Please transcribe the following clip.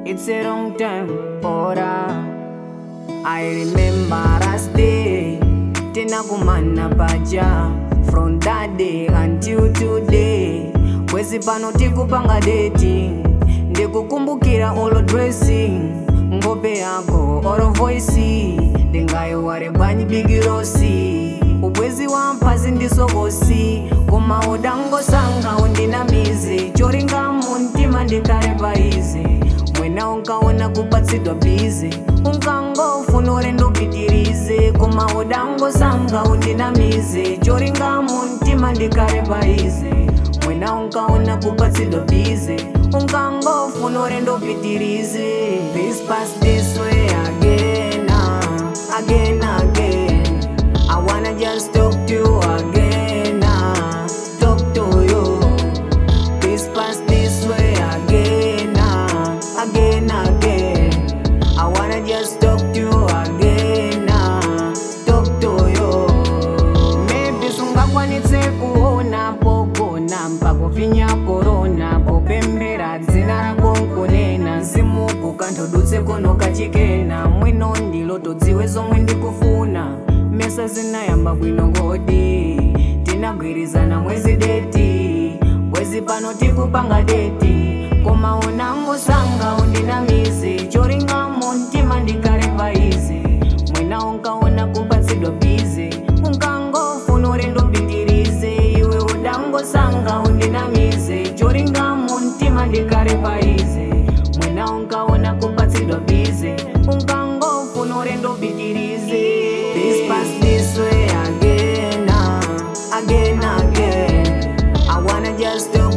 It's a long time, ora. I remember last day, tena kumana paja. From that day until today, kwezi pano tikupanga deti. Ndikukumbukira olo dressing, ngope yako oro voice. Ndingaiware bwanyi bigirosi. ubwezi wampazi ndisokosi koma udangosanga undinamize choringa muntima ndikale paize mwena unkaona kupatsidwa bize unkangofuna urendo upitirize koma udangosanga undinamize choringa muntima ndikale paize mwena unkaona kupatsidwa bize unkangofuna urendo upitirize this past this way again ah, again again I wanna just talk to you again, ah, talk to you. This past this way again, ah, again, again. I wanna just talk to you again, ah, talk to you. Maybe sungakwanitse kuona pogona mpakufinya korona popembera dzina rako nkunena mzimuku kanthodutse kono kachikena mwino ndilo todziwe zomwe ndikufuna mesa zinayamba bwino ngodi tinagwirizana mwezi deti bwezi pano tikupanga deti koma unangosanga undinamize choringa muntima ndikale paize mwina unkaona kupatsidwa bize unkangofuna urendo upitirize iwe udangosanga undinamize choringa muntima ndikale paize mwina unkaona kupatsidwa bize unkangofuna urendo upitirize this past this way again ah, again again I wanna just do